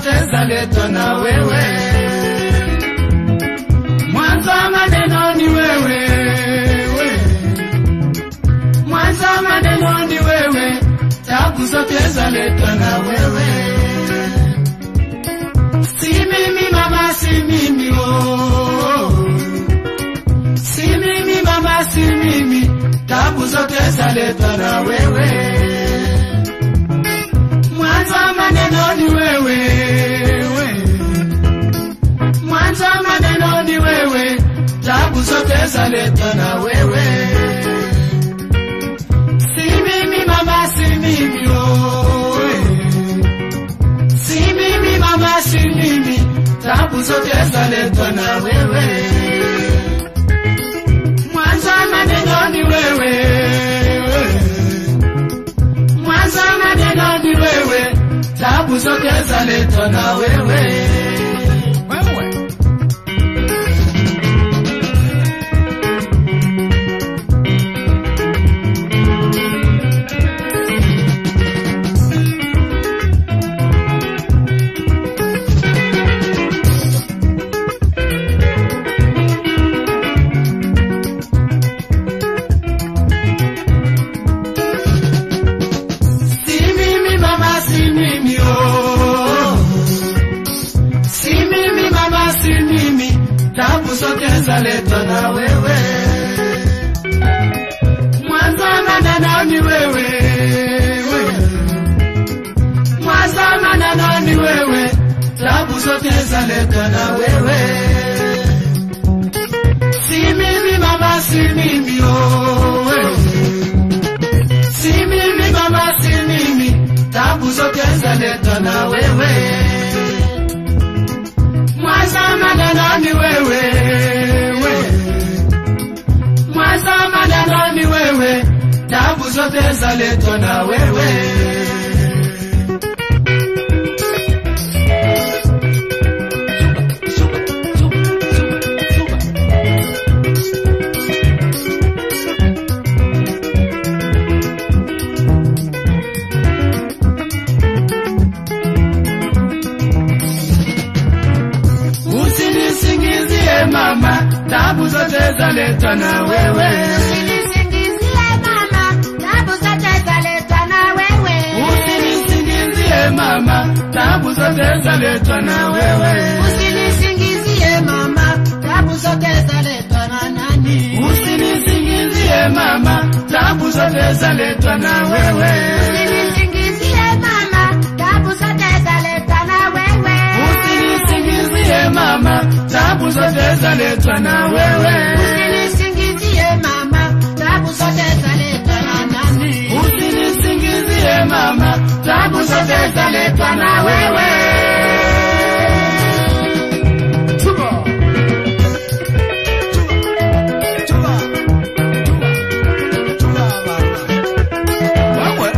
zote zaletwa na wewe. Mwanzo wa maneno ni wewe, we. mwanzo wa maneno ni wewe, tabu zote zaletwa na wewe. Si mimi mama, si mimi oh. Si mimi mama, si mimi, tabu zote zaletwa na wewe. Mwanzo wa maneno ni wewe, we. Mwanzo wa maneno ni wewe, tabu zote zaletwa na wewe. Si mimi mama, si mimi oh, we. Si mimi mama, si mimi, tabu zote zaletwa na wewe. Mwanzo wa maneno ni wewe, we. Mwanzo wa maneno ni wewe, tabu zote zaletwa na wewe. Wewe. Si mimi mama, si mimi oh. Si mimi mama, si mimi, tabu zote zaletwa na wewe. Mwanzo wa maneno ni wewe, we. Mwanzo wa maneno ni wewe, tabu zote zaletwa na wewe. Si mimi mama, si mimi oh, we. Si mimi mama, si mimi, tabu zote zaletwa na wewe. Mwanzo wa maneno ni wewe, we. Mwanzo wa maneno ni wewe, tabu zote zaletwa na wewe. Usinisingizie mama, tabu zote zaletwa na wewe. Usinisingizie mama, tabu zote zaletwa na wewe. Usinisingizie mama, tabu zote zaletwa na wewe. Usinisingizie mama, tabu zote zaletwa na nani? Usinisingizie mama, tabu zote zaletwa na wewe. Usinisingizie mama, tabu zote zaletwa na wewe. Usinisingizie mama, tabu zote zaletwa na wewe. Usinisingizie mama, tabu zote zaletwa na nani? Usinisingizie mama, tabu zote zaletwa na wewe. Tuba. Tuba. Tuba. Tuba, mama. Wewe.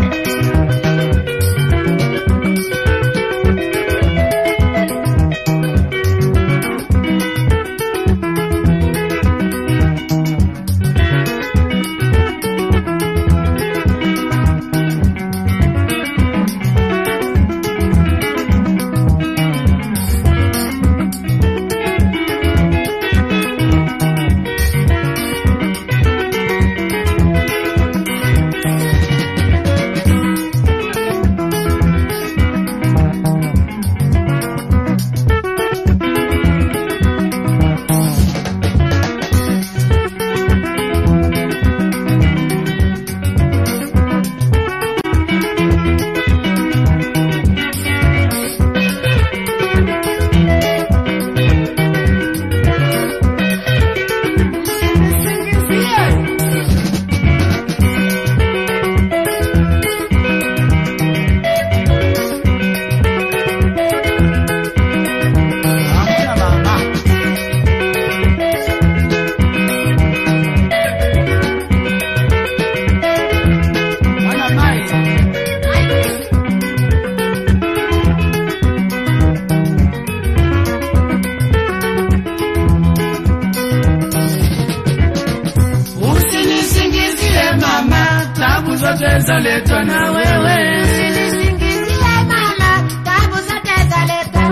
zote zaletwa na wewe. Usinisingizie mama, tabu zote zaletwa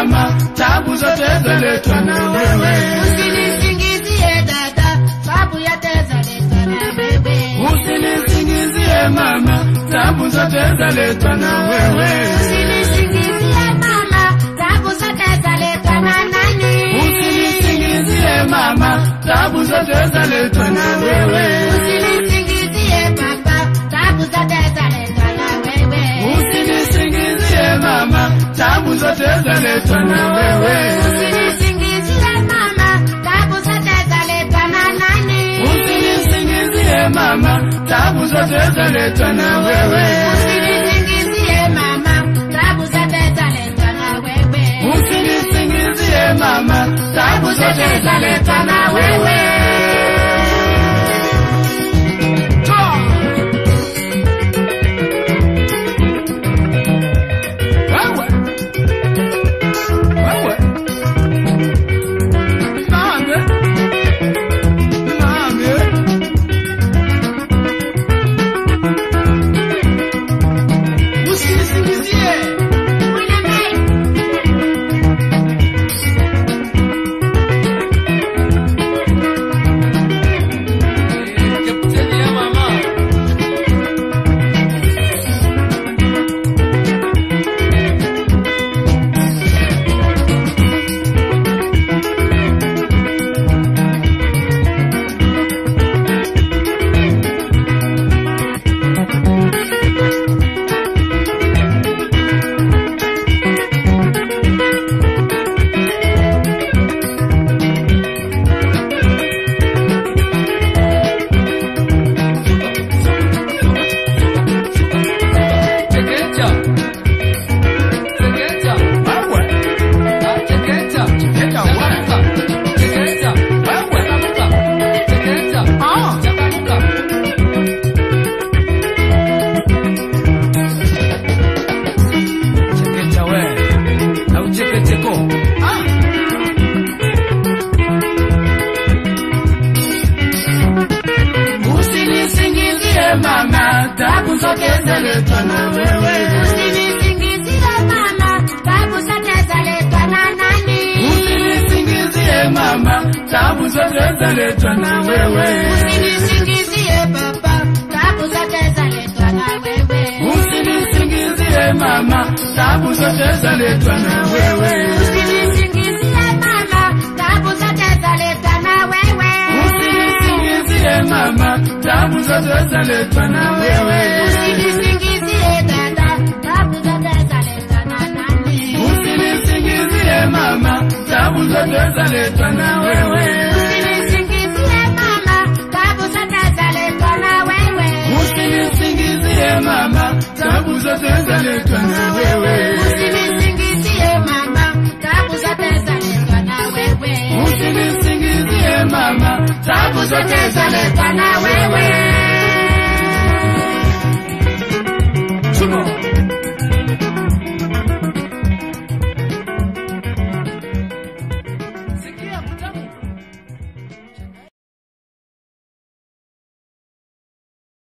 mama, tabu zote zaletwa na wewe. Usinisingizie dada, sababu ya teza letwa na wewe. Usinisingizie mama, tabu zote zaletwa na wewe. Usinisingizie mama, sababu zote zaletwa na nani? Usinisingizie mama, tabu zote zaletwa na wewe. Usinisingizie baba, sababu zote zaletwa na wewe. Usinisingizie mama, tabu zote zaletwa na wewe. Usinisingizie mama, sababu zote zaletwa na nani? Usinisingizie mama, tabu zote zaletwa na wewe. Usinisingizie mama, sababu zote zaletwa na wewe. Usinisingizie mama, tabu zote zaletwa na wewe. Toa. Wewe. Wewe. Nani? Nani? Usinisingizie. Wewe. Ah. Chekecha we. Au chekecheko. Ah. Usinisingizie mama, tabu zote zaletwa na wewe. Usinisingizie mama, sababu zote zaletwa na nani? Usinisingizie mama, tabu zote zaletwa na wewe. Usinisingizie baba, sababu zote zaletwa na wewe. Usinisingizie mama, tabu zote zaletwa na wewe. Usinisingizie mama, sababu zote zaletwa na wewe. Usinisingizie mama, tabu zote zaletwa na wewe. Usinisingizie dada, sababu zote zaletwa na nani? Usinisingizie mama, tabu zote zaletwa na wewe.